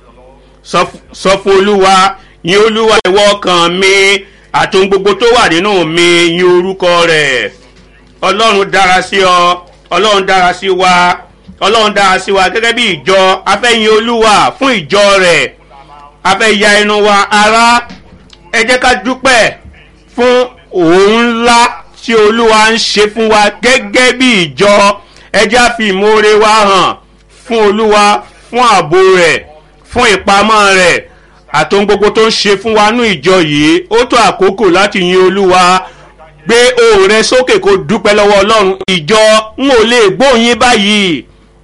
sọ f- sọ fún olúwa yìn olúwa ìwọ ọkàn mi àti ohun gbogbo tó wà nínú mi yìn orúkọ rẹ̀ ọlọ́run dára sí ọ ọlọ́run dára sí wa ọlọ́run dára sí wa gẹ́gẹ́ bí ìjọ afẹ́yin olúwa fún ìjọ rẹ̀ afẹ́ ya inú wa ara ẹ jẹ́ ká dúpẹ́ fún òun ńlá tí olúwa ń ṣe fún wa gẹ́gẹ́ bí ìjọ ẹ jẹ́ á fi ìmoore wa hàn fún olúwa fún ààbò rẹ̀ fún ìpamọ́ rẹ̀ àti ohun gbogbo tó ń ṣe fún wa nú ìjọ yìí ó tó àkókò láti yin olúwa gbé ohùn rẹ sókè kó dúpẹ́ lọ́wọ́ ọlọ́run ìjọ ń ò lè gbóyin báyìí.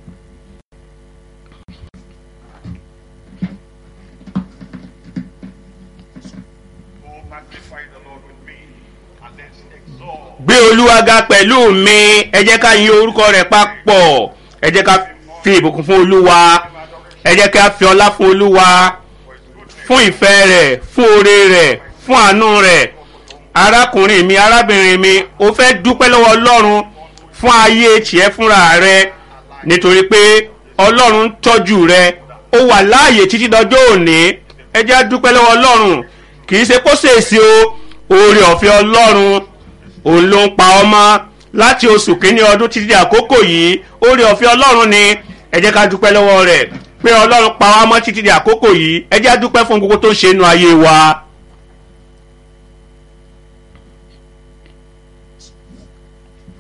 Oh, magnify the Lord with me, and let's exalt. gbé olúwa ga pẹ̀lú mi ẹ jẹ́ ká yin orúkọ rẹ̀ papọ̀ ẹ jẹ́ ká fi ìbùkún fún olúwa ẹ jẹ́ ká fi ọlá fún olúwa fún ìfẹ́ rẹ̀ fún oore rẹ̀ fún àánú rẹ̀ arákùnrin mi arábìnrin mi o fẹ́ dúpẹ́ lọ́wọ́ ọlọ́run fún ayé tiẹ̀ fúnra rẹ nítorí pé ọlọ́run ń tọ́jú rẹ ó wà láàyè títí dọjọ́ òní ẹ jẹ́ á dúpẹ́ lọ́wọ́ ọlọ́run kì í ṣe kó ṣèṣe o oore ọ̀fẹ́ ọlọ́run òun ló ń pa ọmọ láti oṣù kínní ọdún títí di àkókò yìí oore ọ̀fẹ́ ọlọ́run ni ẹ jẹ́ ká dúpẹ́ lọ́wọ́ rẹ̀ pé ọlọ́run pa wá mọ́ títí di àkókò yìí ẹ jẹ́ á dúpẹ́ fún gbogbo tó ń ṣe inú ayé wa.